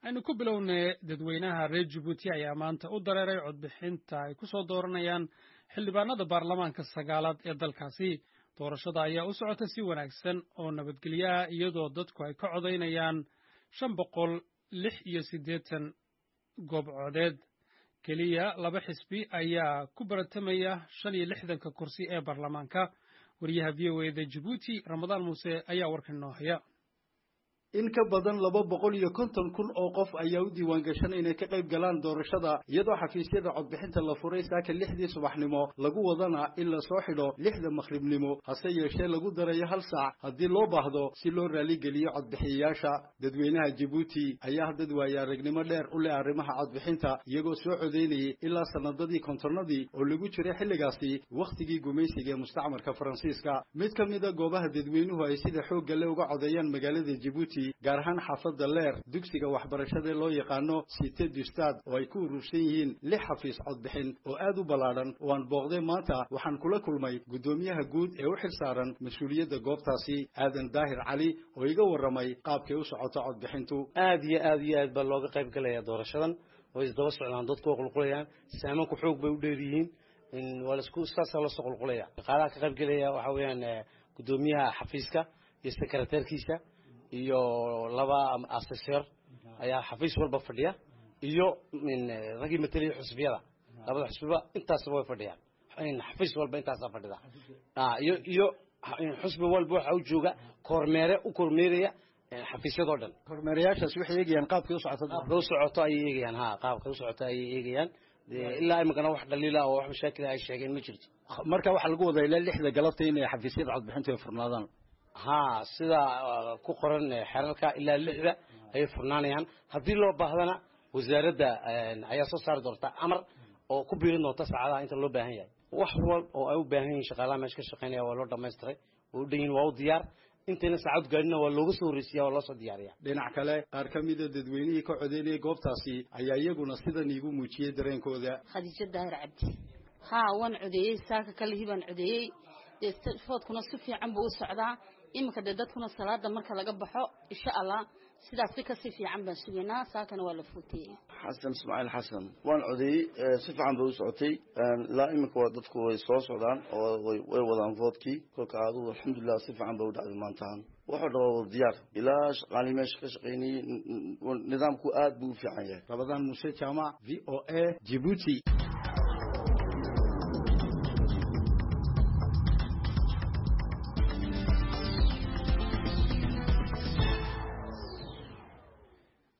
aynu ku bilownay dadweynaha reer jabuuti ayaa maanta u dareeray codbixinta ay ku soo dooranayaan xildhibaanada baarlamaanka sagaalaad ee dalkaasi doorashada ayaa u socota si wanaagsan oo nabadgelyo ah iyadoo dadku ay ka codaynayaan shan boqol lix iyo siddeetan goob codeed keliya laba xisbi ayaa ku baratamaya shan iyo lixdanka kursi ee baarlamaanka wariyaha v o eda jabuuti ramadaan muuse ayaa warkan noo haya in ka badan laba boqol iyo konton kun oo qof ayaa u diiwaan gashan inay ka qayb galaan doorashada iyadoo xafiisyada codbixinta la furay saaka lixdii subaxnimo lagu wadana in la soo xidho lixda makhribnimo hase yeeshee lagu darayo hal saac haddii loo baahdo si loo raaligeliyo codbixiyayaasha dadweynaha jabuuti ayaa dad waaya aragnimo dheer u leh arrimaha codbixinta iyagoo soo codeynayay ilaa sanadadii kontonnadii oo lagu jiray xilligaasi wakhtigii gumaysiga ee mustacmarka faransiiska mid ka mida goobaha dadweynuhu ay sida xoogga le uga codeeyaan magaalada jabuuti gaar ahaan xaafadda leer dugsiga waxbarashada loo yaqaano cité du stade oo ay ku urursan yihiin lix xafiis codbixin oo aad u ballaadhan oo aan booqday maanta waxaan kula kulmay guddoomiyaha guud ee u xil saaran mas-uuliyadda goobtaasi aadan daahir cali oo iga warramay qaabkay u socoto codbixintu aad iyo aad iyo aad baa looga qayb galaya doorashadan way isdaba socdaan dadku waa qulqulayaan saamanku xoog bay u dheer yihiin waa lasku saasaa loosoo qulqulaya shaqaalaha ka qayb gelaya waxaa weeyaan guddoomiyaha xafiiska iyo sekreteerkiisa iyo laba aseseer ayaa xafiis walba fadhiya iyo raggii mateliya xusbiyada labada xusbiba intaasba way fadhiyaan xafiis walba intaasaa fadhida iyo iyo xusbi walba waxa u jooga kormeere u kormeeraya xafiisyadoo dhan kormeerayaashaas waxay eegayaan qaabkay u socoto qaabkay u socoto ayay eegayaan ha qaabkay u socoto ayay eegayaan ilaa imikana wax dhaliila oo wax mashaakila ay sheegeen ma jirto marka waxaa lagu wadaa ilaa lixda galabta inay xafiisyada codbixintu ay furnaadaan ha sida ku qoran xerarka ilaa lixda ayay furnaanayaan haddii loo baahdana wasaaradda ayaa soo saari doonta amar oo ku biirin doonta saacadaha inta loo baahan yahay wax wal oo ay u baahan yihiin shaqaalaha meesha ka shaqeynaya waa loo dhamaystiray waa u dhan yihin waa u diyaar intayna saacad gaadhina waa looga soo horreysiya waa loo soo diyaariya dhinac kale qaar ka mida dadweynihii ka codeynayay goobtaasi ayaa iyaguna sidan iigu muujiyey dareenkooda khadiijo daahir cabdi haa waan codeeyey saaka kalihii baan codeeyey dee foodkuna si fiican buu u socdaa iminka dee dadkuna salaada marka laga baxo insha allah sidaas si kasii fiican baan sugaynaa saakana waa la fuutiyey xasan ismaaciil xasan waan codeeyey si fiican bay u socotay ilaa iminka waa dadku way soo socdaan oo way wadaan voodkii kolka adugu alxamdulilah si fiican bay u dhacday maantahan wuxuu dhaba wada diyaar ilaa shaqaalii meesha ka shaqaynayey nidaamku aad buu u fiican yahay rabadaan muuse jaamac v o a jibuuti